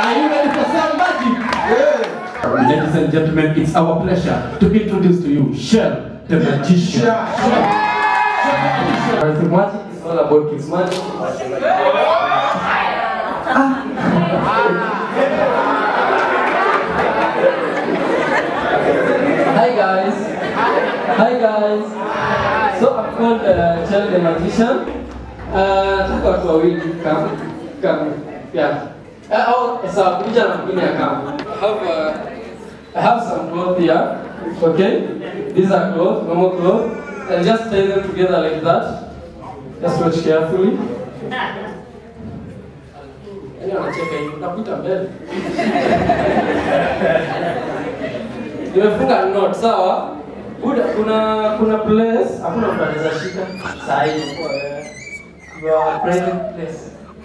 Are you ready for some magic? Ladies and gentlemen, it's our pleasure to introduce to you Shell, the magician. Arithmetic is all about Kismati. Hi guys. Hi guys. So I'm called uh, Chel the Magician. Uh, nataka watu wawili come come yeah. Uh, au sawa kuja na mwingine akam. I have uh, I have some clothes here. Okay? These are clothes, normal clothes. And just tie them together like that. Just watch carefully. Yaani wanacheka hivi, utakuta mbele. Nimefunga knot, sawa? Buda, kuna kuna place, hakuna mtu anaweza shika. Saa hii kwa your private place.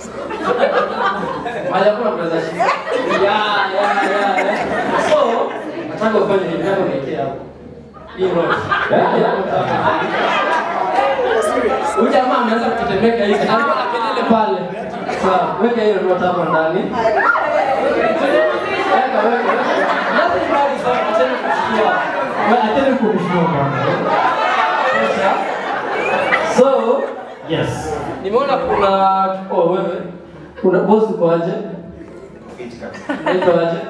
Mahali hakuna mtu anaweza shika. Yeah, yeah, yeah, yeah. So, nataka ufanye hivi, nataka uniwekee hapo. Hii knot. Yeah, yeah, nataka. Huyu jamaa ameanza kutetemeka hivi, alikuwa na kelele pale. Sawa, weka hiyo knot hapo ndani. Weka, weka. Nothing bad is happening, acheni kushikia. Wewe acheni kunishtua bwana. Sasa, So, Yes. nimeona kuna oh wewe kuna boss uko aje? Naitwa aje?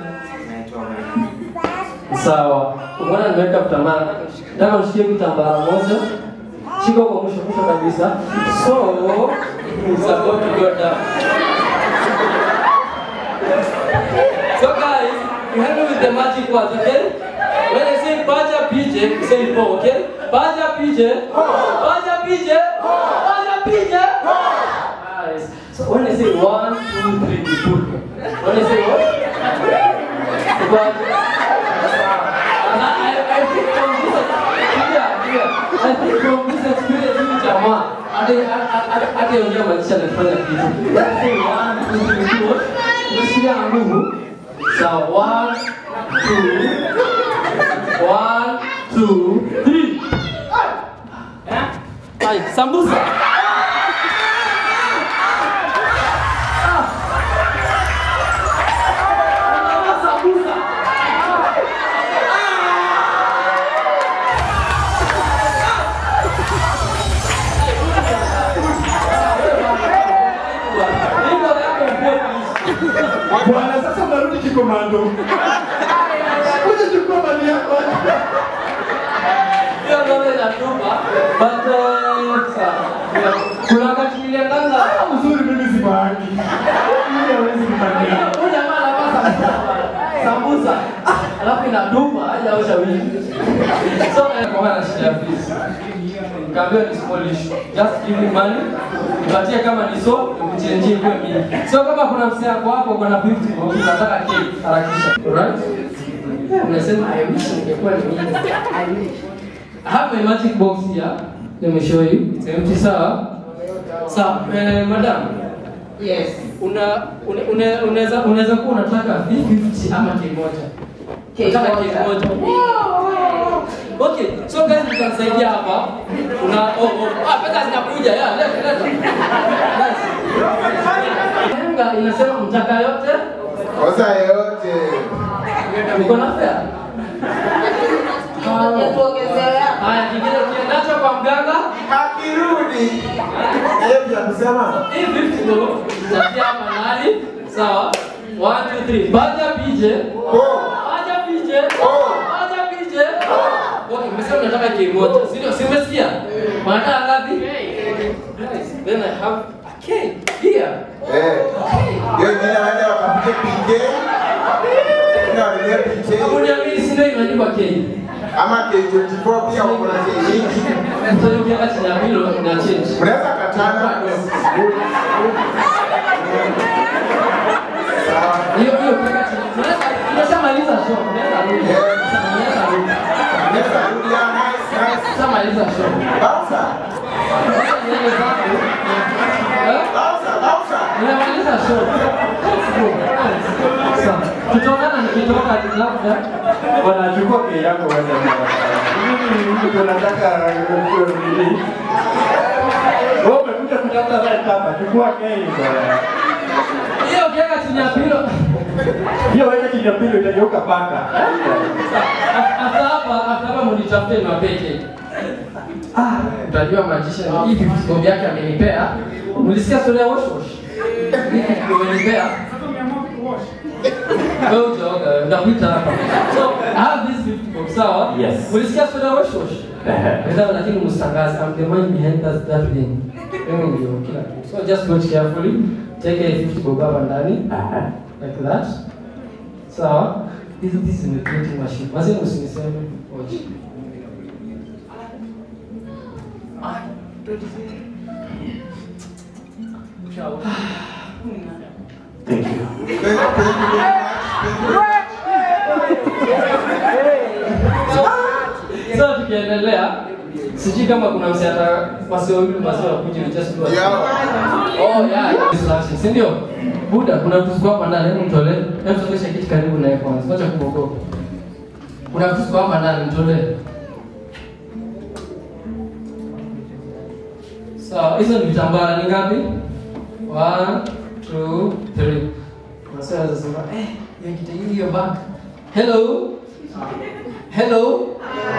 Sawa. Umeona nimeweka vitambaa. Nataka ushikie kitambaa moja. Shika kwa mwisho mwisho kabisa. So, it's about to go down. So guys, you help me with the magic words, okay? When I say Baja PJ, say po, okay? Baja PJ, Baja PJ, Baja PJ. Nice. So when I say one, two, three, you put. When I say what? Baja. And I, I, I think from this, yeah, yeah. I think from this experience, you jamaa, hadi hadi hadi ongea maisha nafanya kitu. Let's say one, two, three, two. Ushikia na nguvu. So one, two, one, two, three. Ay, sambusa. Ah. Sambusa. Niko yako mfupi. Bwana, sasa unarudi kikomando. Kuja chukua mali yako. Hiyo ndio inatuma. But uh, sa- kuna wakati niliendanga Uzuri mimi si bahati. Mimi hawezi kufanyia. Huyu jamaa anapata sambusa alafu inaduma hajaosha wiki. So eh, kwa maana shida ya fees. Kaambiwa ni small issue. Just give me money. Nipatie kama ni so, nikuchenjie kwa mimi. So kama kuna msee wako hapo uko na 50 bob unataka cake harakisha. Alright? Unasema I wish ningekuwa ni mimi. I wish. I have my magic box here. Let me show you. It's empty, sawa? Sawa, eh, madam. Yes. Una una- una- unaweza unaweza kuwa unataka 50 ama kimoja. Cake Unataka moja. cake moja. Okay, so guys mtanisaidia hapa. Una oh, oh, ah pesa zinakuja. Yeah, leta leta. Nice. Henga inasema mtaka yote. Kosa yote. Uko na fare? Kimoja tuongezewe hapa. Haya, kingine ukiendacho kwa mganga, Akirudi. Hiyo pia kusema. hii 50 bob utatia hapa nani? Sawa. 1 2 3. Baada ya PJ. Oh. Baada ya PJ. Oh. Baada ya PJ. Okay, mmesema mnataka kimoja. Si ndio? Si umesikia? Mnataka ngapi? Nice. Then I have a cake here. Eh. Hiyo jina waende wakapige PJ. Jina waende PJ. Hapo niamini si ndio imeandikwa cake. Ama K24 pia uko na shilingi. So hiyo ukiweka chini ya hilo ina change. Mnaweza katana. Hiyo hiyo ukiweka chini. Unaweza unashamaliza show. Unaweza rudi. Unaweza rudi. Mnaweza rudia nice nice. Unashamaliza show. Bouncer. Unaweza niende zako. Eh? Bouncer, bouncer. Nimemaliza show. Sawa. Tutaonana nikitoka labda. Wanachukua kei yako wewe. Mimi mimi tunataka nini? Wewe umekuja kutafuta rent hapa. Chukua kei bwana. Hiyo ukiweka chini ya pilo. Hiyo weka chini ya pili utageuka paka. Hata hapa hata hapa mnitafute na peke. Ah, utajua majisha hivi vitu vyake amenipea. Mlisikia story ya wash wash? Hivi vitu amenipea. Wewe utaoga, ndakuita hapa. So, I have this 50 bob, sawa? Yes. Mlisikia story ya wash wash? Ndio, lakini msitangaze. I'm the man behind that, that thing. Mimi ndio kila kitu. So just watch carefully. Take a 50 bob hapa ndani like that. Sawa? This this is a printing machine. Basi usiniseme watch. Thank you. Thank, thank you very much. Thank you. So tukiendelea sijui kama kuna msiata wasiowili wasi wakuje just do it. Yeah. Oh yeah, distraction, si ndio? Buda, kuna vitu ziko hapa ndani, hebu mtolee. Hebu sogesha kiti karibu naye kwanza. Acha kuogopa. Kuna vitu ziko hapa ndani, mtolee. Sawa, hizo ni vitambara ni ngapi? One, two, three. Unasema sasa, eh, hiyo kiti hiyo bag. Hello? Hello?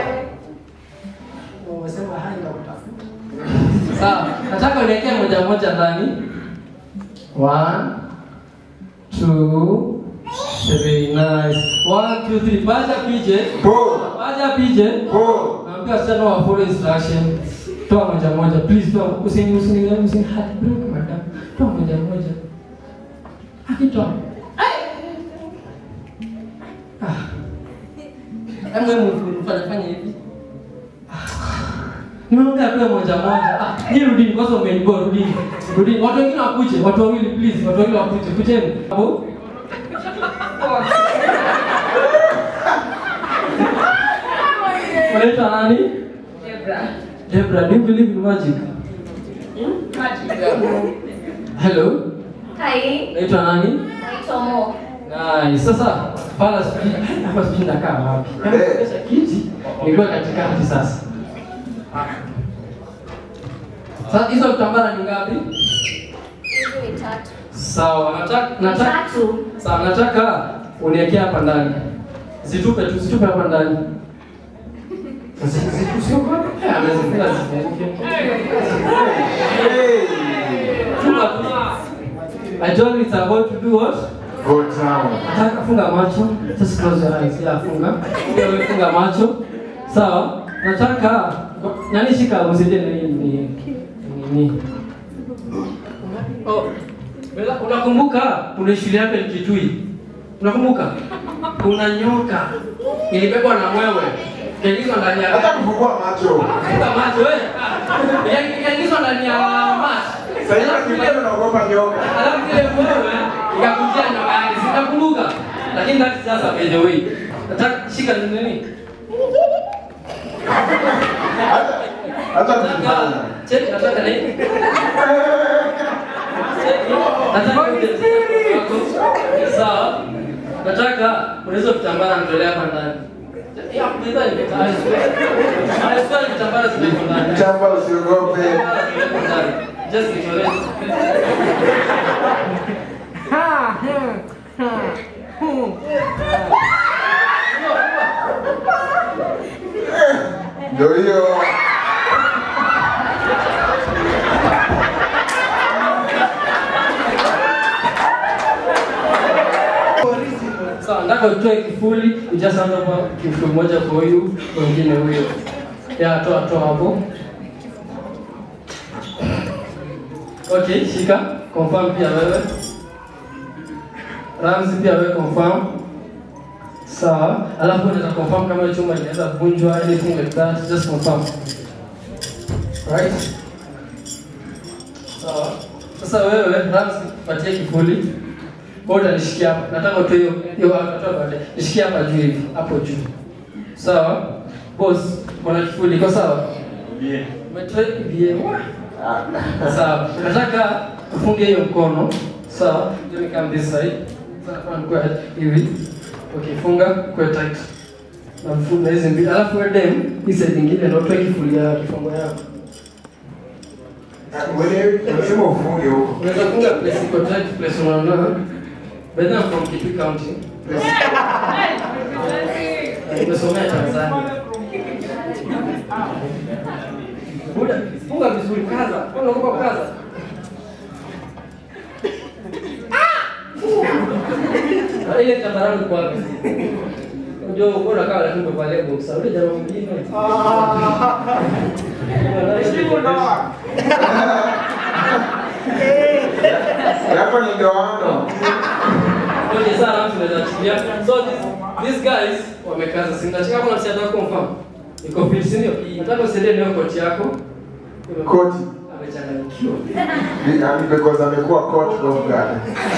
Umesema hai na kutafuta. Sawa, nataka uniwekee moja moja ndani. One, two, three, nice. One, two, three. Paja pije. Pull. Paja pije. Pull. Naambia wasichana wa follow instruction. Toa moja moja, please toa. Usini usini usini hadi break madam. Toa moja moja. Akitoa. Ah. Hebu hebu fanya fanya hivi. Nimeongea tu moja moja. Ah, ni rudini kwanza umeniboa rudini. Rudini. Watu wengine wakuje, watu wawili please, watu wawili wakuje. Kujeni. Hapo. Unaitwa nani? Debra. Debra, do you believe in magic? Hello. Hi. Unaitwa nani? Naitwa Mo. Nice. Sasa pala sijui hapa sijui nakaa wapi. Kama Eh. kesha kiti nilikuwa katikati sasa. Sasa hizo vitambara ni ngapi? Hizi ni tatu. Sawa, nataka nataka Tatu. sawa, nataka uniwekee hapa ndani. Zitupe tu, zitupe hapa ndani. Usiogope. Amezifunga zifunguke. Hey. Tupa tu. I told you it's about to do what? Go down. Nataka funga macho. Just close your eyes. Yeah, funga. Wewe funga macho. Sawa? Nataka nani shika usije ni ni nini? Oh. Bela, unakumbuka kuna shule yako Kitui? Unakumbuka? Kuna nyoka ilibebwa na mwewe. Ikaingizwa ndani ya Hata kufungua macho. Funga macho wewe. Ikaingizwa ndani ya maji. Sasa hivi bado naogopa nyoka. Alafu ile mwewe ikakujia nyama yake, sitakumbuka. Lakini that is just a by the way. Nataka shika ni nini? Hata hata Nataka kufungua. check nataka nini? Check. Nataka uje wako. Sawa. Nataka unaweza vitambara nitolea hapa ndani. Ya kuiba ni vitambara. Anasema vitambara ziko ndani. Chamba usiogope. Vitambara ziko ndani. Just nitolee. Ndio hiyo. Sawa, nataka utoe kifuli, ujaza hapa kifuli moja kwa huyu, mwingine huyo. Ya, toa toa hapo. Okay, shika. Confirm pia wewe. Ramzi pia wewe confirm. Sawa. Alafu unaweza confirm kama hiyo chuma inaweza vunjwa anything like that, just confirm. Right? Sawa. Sasa wewe Ramzi patie kifuli. Wewe utanishikia hapa. Nataka utoe hiyo hiyo hapa baadaye. Nishikia hapa juu hivi, hapo juu. Sawa? Boss, kuna kifuli iko sawa? Yeah. Umetoa bien. Sawa. Nataka ufunge hiyo mkono. Sawa? Let me come this side. Sawa, kwa kwa hivi. Okay, funga kwa tight. Na mfunga hizi mbili. Alafu wewe dem, hii side nyingine ndio utoe kifuli ya kifungo yako. Wewe unasema ufunge huko. Unaweza funga place iko tight, place unaona. By the way, I'm from Kitui County. Nimesomea Tanzania. Buda, funga vizuri, kaza. Mbona unaogopa kaza? Ah! Ile tambarani kwa wapi? Unajua uko na kawa lakini umevalia boxer. Ule jamaa mwingine. Yako ni ndoano. Okay, sana mtu anaweza chukulia. So this, these guys wamekaza. Si mtacheka kuna msichana wako mfano. Iko fit si ndio? Nataka usiende leo koti yako. Koti. Amechanganyikiwa. Be- I mean, because amekuwa court of guard.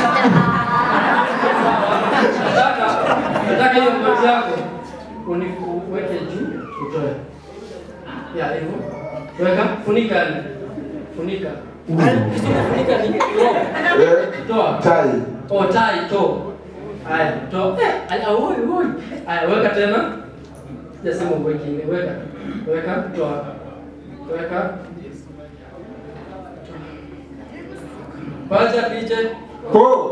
Nataka nataka hiyo koti yako uniweke juu utoe. Ya hivyo. Weka funika yani. Funika. Funika ni roho. Eh, Toa. Tai. Oh, tai to. Haya, to. Eh, aya oi oi. Haya, weka tena. Jasema uweke ile. Weka. Weka toa. Weka. Paja piche. Po.